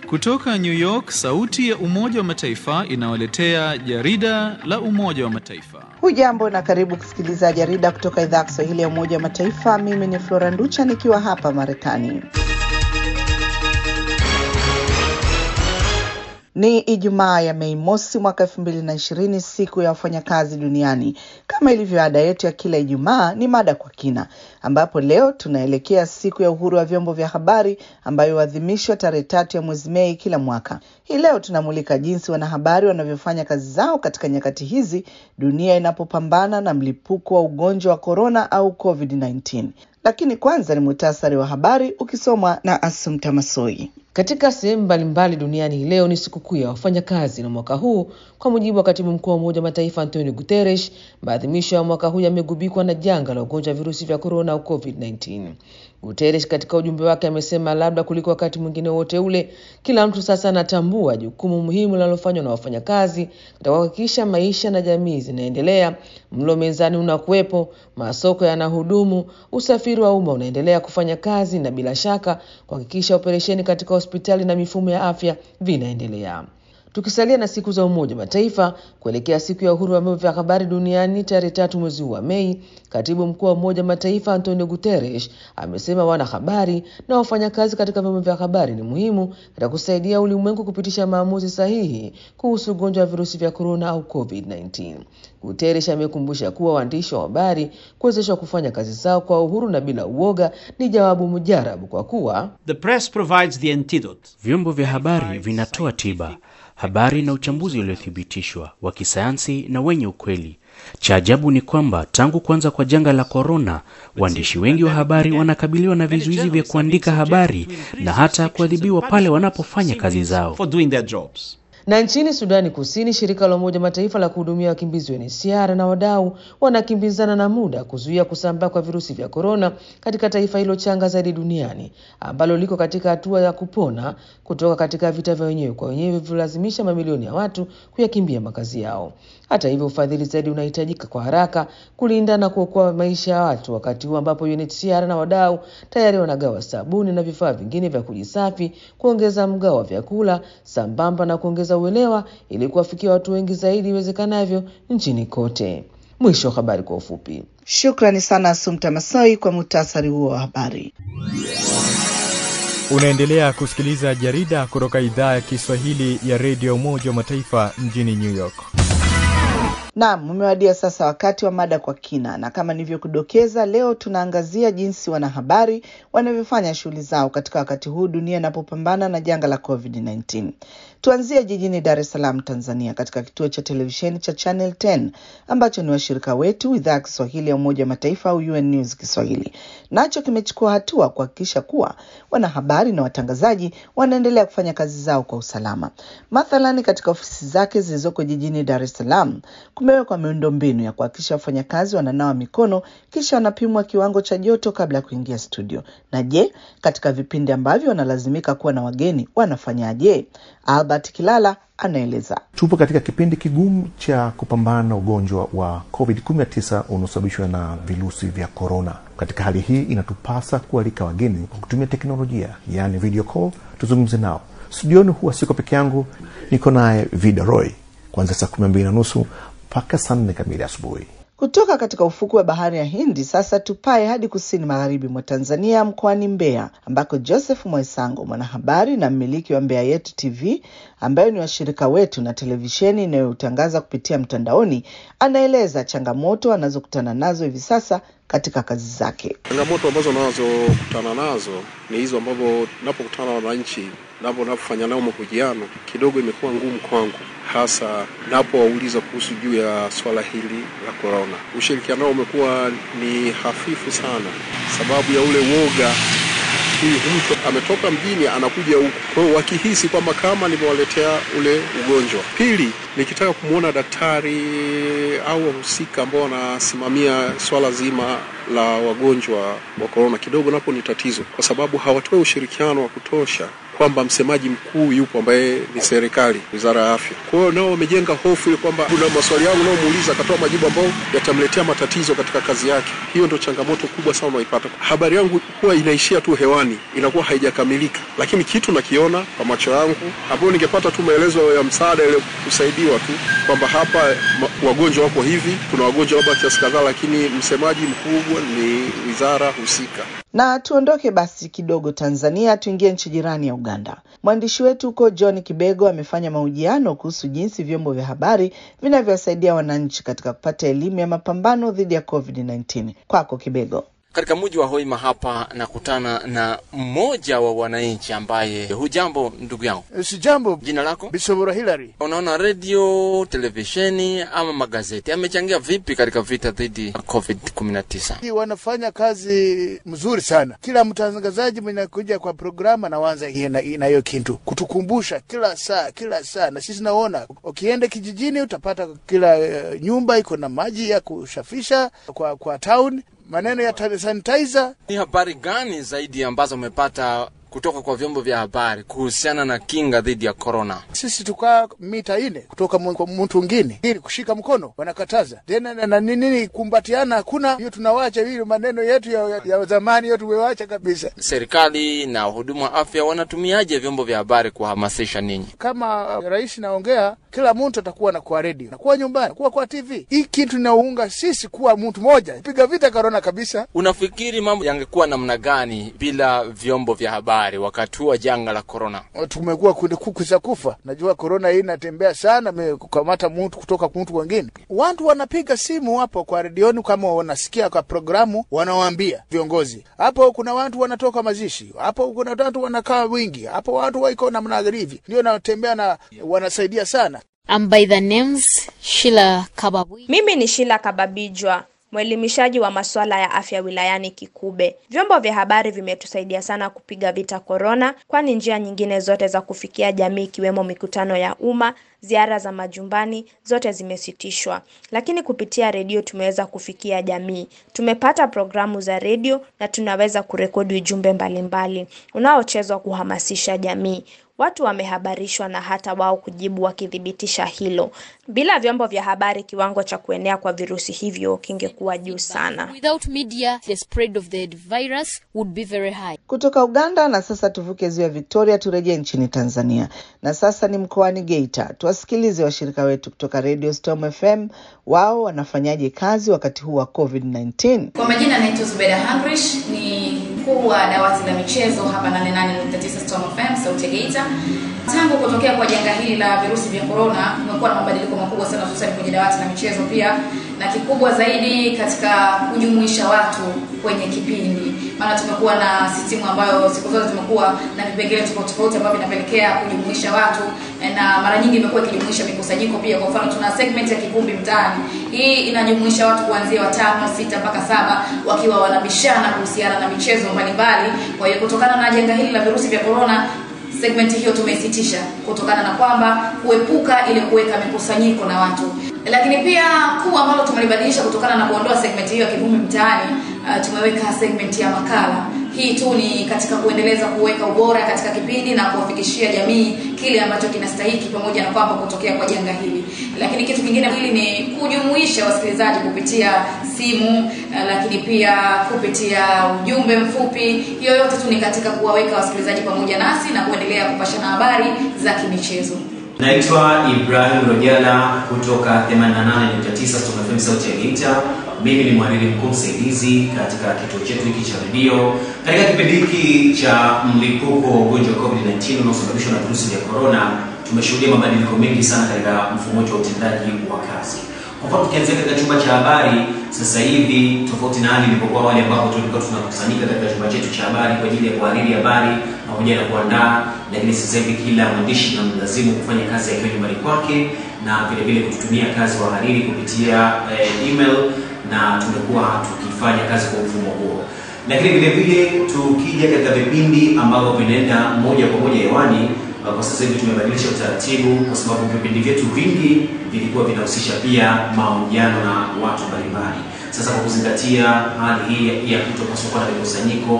Kutoka New York, sauti ya Umoja wa Mataifa inawaletea jarida la Umoja wa Mataifa. Hujambo na karibu kusikiliza jarida kutoka idhaa ya Kiswahili ya Umoja wa Mataifa. Mimi ni Flora Nducha nikiwa hapa Marekani. Ni Ijumaa ya Mei mosi mwaka elfu mbili na ishirini, siku ya wafanyakazi duniani. Kama ilivyo ada yetu ya kila Ijumaa, ni mada kwa kina, ambapo leo tunaelekea siku ya uhuru wa vyombo vya habari ambayo huadhimishwa tarehe tatu ya mwezi Mei kila mwaka. Hii leo tunamulika jinsi wanahabari wanavyofanya kazi zao katika nyakati hizi dunia inapopambana na mlipuko wa ugonjwa wa korona au COVID-19. Lakini kwanza ni muhtasari wa habari ukisomwa na Asumta Masoi. Katika sehemu mbalimbali duniani hii leo ni sikukuu ya wafanyakazi, na mwaka huu, kwa mujibu wa katibu mkuu wa Umoja wa Mataifa Antonio Guterres, maadhimisho ya mwaka huu yamegubikwa na janga la ugonjwa wa virusi vya korona au COVID-19. Guterres katika ujumbe wake amesema, labda kuliko wakati mwingine wote ule, kila mtu sasa anatambua jukumu muhimu linalofanywa na wafanyakazi katika kuhakikisha maisha na jamii zinaendelea, mlo mezani unakuwepo, masoko yanahudumu, usafiri wa umma unaendelea kufanya kazi, na bila shaka kuhakikisha operesheni katika hospitali na mifumo ya afya vinaendelea. Tukisalia na siku za Umoja wa Mataifa kuelekea siku ya uhuru wa vyombo vya habari duniani tarehe tatu mwezi huu wa Mei, katibu mkuu wa Umoja wa Mataifa Antonio Guterres amesema wanahabari na wafanyakazi katika vyombo vya habari ni muhimu katika kusaidia ulimwengu kupitisha maamuzi sahihi kuhusu ugonjwa wa virusi vya korona au COVID-19. Guterres amekumbusha kuwa waandishi wa habari kuwezeshwa kufanya kazi zao kwa uhuru na bila uoga ni jawabu mujarabu, kwa kuwa The press provides the antidote. Vyombo vya habari vinatoa tiba, habari na uchambuzi uliothibitishwa wa kisayansi na wenye ukweli. Cha ajabu ni kwamba tangu kuanza kwa janga la korona, waandishi wengi wa habari wanakabiliwa na vizuizi vya kuandika habari na hata kuadhibiwa pale wanapofanya kazi zao. For doing their jobs. Na nchini Sudani Kusini, shirika la Umoja Mataifa la kuhudumia wakimbizi UNHCR na wadau wanakimbizana na muda kuzuia kusambaa kwa virusi vya korona katika taifa hilo changa zaidi duniani ambalo liko katika hatua ya kupona kutoka katika vita vya wenyewe kwa wenyewe vilivyolazimisha mamilioni ya watu kuyakimbia makazi yao. Hata hivyo, ufadhili zaidi unahitajika kwa haraka kulinda na kuokoa maisha ya watu, wakati huu ambapo UNHCR na wadau tayari wanagawa sabuni na vifaa vingine vya kujisafi, kuongeza mgao wa vyakula sambamba na kuongeza uelewa ili kuwafikia watu wengi zaidi iwezekanavyo nchini kote. Mwisho wa habari kwa ufupi. Shukrani sana Asumta Masoi kwa muhtasari huo wa habari. Unaendelea kusikiliza jarida kutoka idhaa ya Kiswahili ya redio Umoja wa Mataifa mjini New York. Naam, umewadia sasa wakati wa mada kwa kina, na kama nilivyokudokeza, leo tunaangazia jinsi wanahabari wanavyofanya shughuli zao katika wakati huu dunia inapopambana na janga la COVID-19. Tuanzie jijini Dar es Salaam, Tanzania, katika kituo cha televisheni cha Channel 10 ambacho ni washirika wetu idhaa ya Kiswahili ya Umoja wa Mataifa au UN News Kiswahili, nacho kimechukua hatua kuhakikisha kuwa wanahabari na watangazaji wanaendelea kufanya kazi zao kwa usalama. Mathalani, katika ofisi zake zilizoko jijini Dar es Salaam kumewekwa miundombinu ya kuhakikisha wafanyakazi wananawa mikono kisha wanapimwa kiwango cha joto kabla ya kuingia studio. Na je, katika vipindi ambavyo wanalazimika kuwa na wageni wanafanyaje? Albert Kilala anaeleza. Tupo katika kipindi kigumu cha kupambana na ugonjwa wa COVID-19 unaosababishwa na virusi vya korona. Katika hali hii, inatupasa kualika wageni kwa kutumia teknolojia, yaani video call, tuzungumze nao. Studioni huwa siko peke yangu, niko naye Vida Roy kuanzia saa kumi na mbili na nusu mpaka saa nne kamili asubuhi. Kutoka katika ufuku wa bahari ya Hindi sasa tupae hadi kusini magharibi mwa Tanzania, mkoani Mbeya, ambako Joseph Mwaisango, mwanahabari na mmiliki wa Mbeya Yetu TV ambayo ni washirika wetu na televisheni inayotangaza kupitia mtandaoni, anaeleza changamoto anazokutana nazo hivi sasa katika kazi zake. Changamoto ambazo nazokutana nazo ni hizo ambavyo napokutana na wananchi napo napofanya nao mahojiano kidogo imekuwa ngumu kwangu, hasa napowauliza kuhusu juu ya swala hili la korona. Ushirikiano nao umekuwa ni hafifu sana, sababu ya ule woga huyu mtu ametoka mjini anakuja huku, kwa hiyo wakihisi kwamba kama nimewaletea ule ugonjwa. Pili, nikitaka kumwona daktari au wahusika ambao wanasimamia swala zima la wagonjwa wa korona, kidogo napo ni tatizo, kwa sababu hawatoi ushirikiano wa kutosha kwamba msemaji mkuu yupo ambaye ni serikali, wizara ya afya. Kwa hiyo nao wamejenga hofu ile kwamba kuna maswali yangu naomuuliza akatoa majibu ambayo yatamletea matatizo katika kazi yake. Hiyo ndio changamoto kubwa sana unaipata. Habari yangu huwa inaishia tu hewani, inakuwa haijakamilika, lakini kitu nakiona kwa macho yangu, ambayo ningepata tu maelezo ya msaada ile kusaidiwa tu kwamba hapa ma- wagonjwa wako hivi, tuna wagonjwa labda kiasi kadhaa, lakini msemaji mkubwa ni wizara husika. Na tuondoke basi kidogo Tanzania, tuingie nchi jirani ya Uganda. Mwandishi wetu huko John Kibego amefanya mahojiano kuhusu jinsi vyombo vya habari vinavyowasaidia wananchi katika kupata elimu ya mapambano dhidi ya COVID-19. Kwako Kibego. Katika mji wa Hoima hapa nakutana na mmoja wa wananchi ambaye, hujambo ndugu yangu? Si jambo. Jina lako? Bisobora Hilary. Unaona, redio, televisheni ama magazeti amechangia vipi katika vita dhidi ya COVID-19? Hii wanafanya kazi mzuri sana. Kila mtangazaji mwenye kuja kwa programu anaanza hiyo na na hiyo kitu kutukumbusha kila saa kila saa, na sisi naona ukienda kijijini utapata kila uh, nyumba iko na maji ya kushafisha kwa kwa town maneno ya ta- sanitizer. Ni habari gani zaidi ambazo umepata kutoka kwa vyombo vya habari kuhusiana na kinga dhidi ya korona? Sisi tukaa mita ine kutoka mu- kwa mtu mwingine, ili kushika mkono wanakataza tena na, na nini kumbatiana hakuna. Hiyo tunawacha hiyo maneno yetu ya, ya, ya zamani hiyo tumewacha kabisa. Serikali na wahudumu wa afya wanatumiaje vyombo vya habari kuhamasisha ninyi? Kama rais naongea, kila mtu atakuwa na kwa redio, nakuwa nyumbani, kuwa kwa TV. Hii kitu inaunga sisi kuwa mtu moja, piga vita korona kabisa. Unafikiri mambo yangekuwa namna gani bila vyombo vya habari wakati huu wa janga la korona? tumekuwa kundi kuku za kufa. Najua korona hii inatembea sana, me- kukamata mtu kutoka mtu wengine. Watu wanapiga simu hapo kwa redioni, kama wanasikia kwa programu, wanawaambia viongozi hapo, kuna watu wanatoka mazishi hapo, kuna watu wanakaa wingi hapo, watu waiko namna hivi, ndio natembea na wanasaidia sana. I'm by the names Sheila Kababwi. Mimi ni Shila Kababijwa, mwelimishaji wa masuala ya afya wilayani Kikube. Vyombo vya habari vimetusaidia sana kupiga vita korona, kwani njia nyingine zote za kufikia jamii ikiwemo mikutano ya umma, ziara za majumbani zote zimesitishwa, lakini kupitia redio tumeweza kufikia jamii. Tumepata programu za redio na tunaweza kurekodi ujumbe mbalimbali unaochezwa kuhamasisha jamii. Watu wamehabarishwa na hata wao kujibu wakithibitisha hilo. Bila vyombo vya habari, kiwango cha kuenea kwa virusi hivyo kingekuwa juu sana. Without media, the spread of the virus would be very high. Kutoka Uganda na sasa tuvuke ziwa Victoria turejee nchini Tanzania. Na sasa ni mkoani Geita. Tuwasikilize washirika wetu kutoka Radio Storm FM, wao wanafanyaje kazi wakati huu wa COVID-19. Kwa majina naitwa Zubeda Hangrish, ni mkuu wa dawati la michezo hapa 88.9 Storm FM sauti ya Geita. Tangu kutokea kwa janga hili la virusi vya corona, kumekuwa na mabadiliko makubwa sana hususan kwenye dawati la michezo pia, na kikubwa zaidi katika kujumuisha watu kwenye kipindi, maana tumekuwa na sistimu ambayo siku zote tumekuwa na vipengele tofauti tofauti ambavyo vinapelekea kujumuisha watu, na mara nyingi imekuwa ikijumuisha mikusanyiko pia. Kwa mfano, tuna segment ya kivumbi mtaani. Hii inajumuisha watu kuanzia watano, sita mpaka saba wakiwa wanabishana kuhusiana na michezo mbalimbali. Kwa hiyo kutokana na janga hili la virusi vya corona segment hiyo tumeisitisha kutokana na kwamba kuepuka ile kuweka mikusanyiko na watu lakini pia kuu ambalo tumelibadilisha kutokana na kuondoa segment hiyo ya kivumbi mtaani uh, tumeweka segment ya makala hii tu ni katika kuendeleza kuweka ubora katika kipindi na kuwafikishia jamii kile ambacho kinastahiki pamoja na kwamba kutokea kwa janga hili lakini kitu kingine hili ni kujumuisha wasikilizaji kupitia simu uh, lakini pia kupitia ujumbe mfupi hiyo yote tu ni katika kuwaweka wasikilizaji pamoja nasi na kuendelea kupashana habari za kimichezo Naitwa Ibrahim Rojala kutoka 88.9 Storm FM sauti ya Geita. Mimi ni mhariri mkuu msaidizi katika kituo chetu hiki cha redio. Katika kipindi hiki cha mlipuko wa ugonjwa wa COVID-19 unaosababishwa na virusi vya corona, tumeshuhudia mabadiliko mengi sana katika mfumo wetu wa utendaji wa kazi. Kwa mfano tukianzia katika chumba cha habari sasa hivi, tofauti na hali ilipokuwa awali ambapo tulikuwa tunakusanyika katika chumba chetu cha habari kwa ajili ya kuhariri habari pamoja na kuandaa, lakini sasa hivi kila mwandishi tunamlazimu kufanya kazi akiwa nyumbani kwake na vile vile kututumia kazi wahariri kupitia eh, email na tumekuwa tukifanya kazi kwa mfumo huo lakini vile vile tukija katika vipindi ambavyo vinaenda moja kwa moja hewani uh, kwa sasa hivi tumebadilisha utaratibu kwa sababu vipindi vyetu vingi vilikuwa vinahusisha pia mahojiano na watu mbalimbali sasa kwa kuzingatia hali hii ya kutopaswa kuwa na mikusanyiko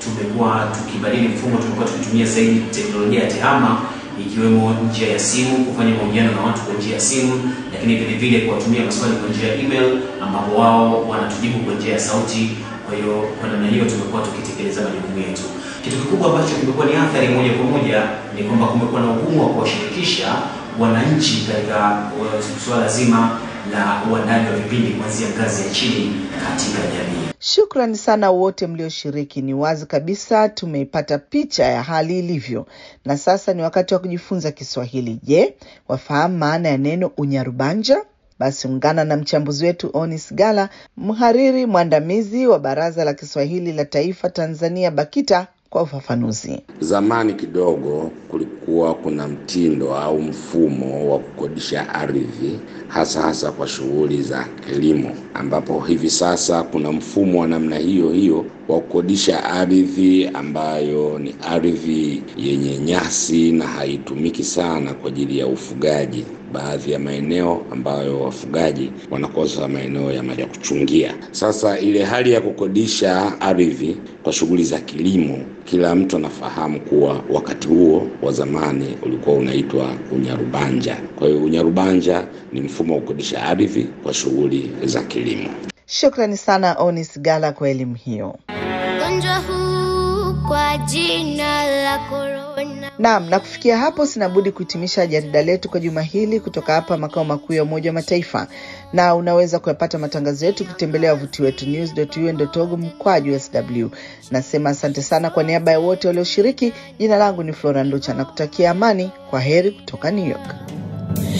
tumekuwa tukibadili mfumo, tumekuwa tukitumia zaidi teknolojia ya tehama ikiwemo njia ya simu, kufanya mahojiano na watu kwa njia ya simu, lakini vile vile kuwatumia maswali kwa njia ya email, ambapo wao wanatujibu kwa njia ya sauti. Kwa hiyo kwa namna hiyo tumekuwa tukitekeleza majukumu yetu. Kitu kikubwa ambacho kimekuwa ni athari moja kwa moja ni kwamba kumekuwa na ugumu wa kuwashirikisha wananchi katika uh, suala zima la uandaji wa vipindi kuanzia ngazi ya chini katika jamii. Shukrani sana wote mlioshiriki. Ni wazi kabisa tumeipata picha ya hali ilivyo, na sasa ni wakati wa kujifunza Kiswahili. Je, wafahamu maana ya neno unyarubanja? Basi ungana na mchambuzi wetu Onis Gala, mhariri mwandamizi wa Baraza la Kiswahili la Taifa Tanzania BAKITA kwa ufafanuzi. Zamani kidogo kulikuwa kuna mtindo au mfumo wa kukodisha ardhi hasa hasa kwa shughuli za kilimo, ambapo hivi sasa kuna mfumo wa namna hiyo hiyo wa kukodisha ardhi ambayo ni ardhi yenye nyasi na haitumiki sana kwa ajili ya ufugaji. Baadhi ya maeneo ambayo wafugaji wanakosa maeneo ya ya kuchungia. Sasa ile hali ya kukodisha ardhi kwa shughuli za kilimo, kila mtu anafahamu kuwa wakati huo wa zamani ulikuwa unaitwa unyarubanja. Kwa hiyo unyarubanja ni mfumo wa kukodisha ardhi kwa shughuli za kilimo. Shukrani sana Onis Gala kwa elimu hiyo. Ugonjwa huu kwa jina la korona. Naam, na kufikia hapo sina budi kuhitimisha jarida letu kwa juma hili kutoka hapa makao makuu ya Umoja wa Mataifa, na unaweza kuyapata matangazo yetu ukitembelea wavuti wetu news.un.org mkwaju sw. Nasema asante sana kwa niaba ya wote walioshiriki. Jina langu ni Flora Nducha na kutakia amani. Kwa heri kutoka New York.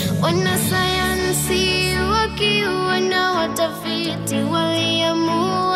Wanasayansi wakiwa na watafiti waliamua